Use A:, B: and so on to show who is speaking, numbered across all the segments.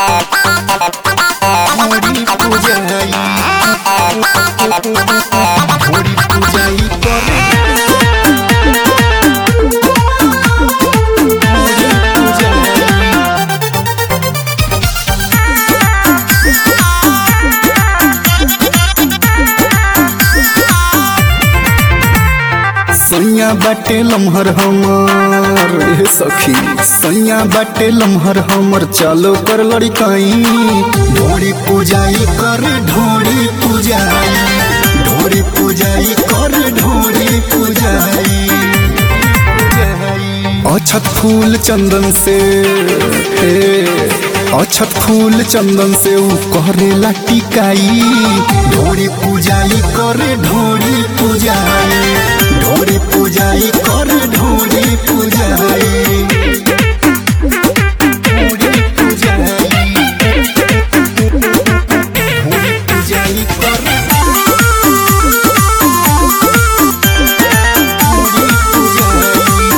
A: थोड़ी पूजाई थोड़ी पूजाई करे थोड़ी पूजाई सैया बाटे लम्हर हमर ए सखी सैया बाटे लम्हर हमर चालो कर लड़काई ढोड़ी पूजाई कर ढोड़ी पूजाई ढोड़ी पूजाई कर ढोड़ी पूजाई अछत फूल चंदन से हे अछत फूल चंदन से ऊ करेला टिकाई ढोड़ी पूजाई करे ढोड़ी पूजाई ढोड़ी पूजाई कर ढोड़ी पूजाई ढोड़ी पूजाई ढोड़ी पूजाई कर ढोड़ी पूजाई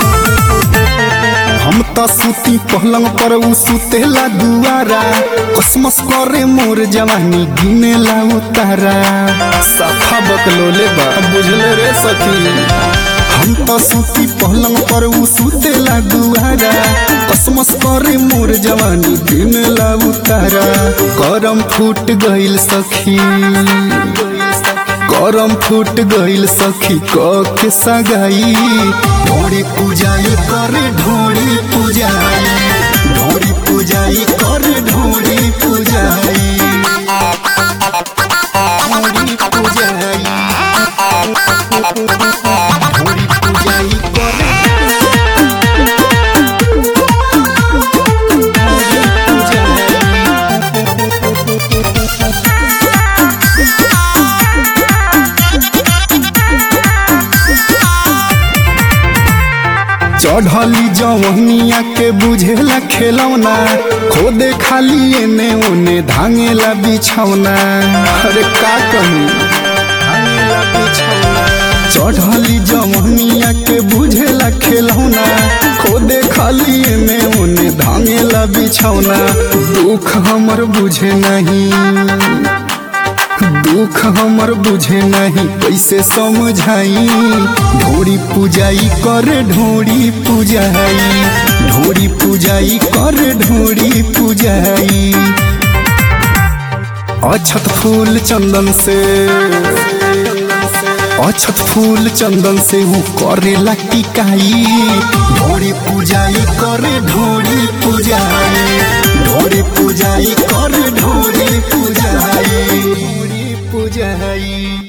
A: हम त सूती पहलंग पर उ सुतेला दुआरा कसमस करे मोर जवानी गिनेला उतारा सफा बकलोले बा बुझले रे सखी हम त सूती पहलंग पर उ सुतेला दुआरा कसमस करे मोर जवानी गिनेला उतारा करम फूट गइल सखी करम फूट गइल सखी क के सगाई ढोड़ी पूजाई कर ढोड़ी पूजाई ढोड़ी पूजाई कर ढोड़ी पूजाई ढोड़ी पूजाई ढोड़ी पूजाई कर ढोड़ी पूजाई चढ़ली जवनिया के बुझेला खेलौना खोदे खाली एने ओने धांगेला बिछौना अरे का कहूँ धांगेला बिछौना चढ़ली जवनिया के बुझेला खेलौना खोदे खाली एने ओने धांगेला बिछौना दुख हमर बुझे नहीं दुख हमर बुझे नहीं कैसे समझाई ढोड़ी पूजाई कर ढोड़ी पूजाई ढोड़ी पूजाई कर ढोड़ी पूजाई अछत फूल चंदन से अछत फूल चंदन से हूँ करेला टिकाई ढोड़ी पूजाई कर ढोड़ी पूजाई ढोड़ी पूजाई कर ढोड़ी पूजाई ढोड़ी पूजाई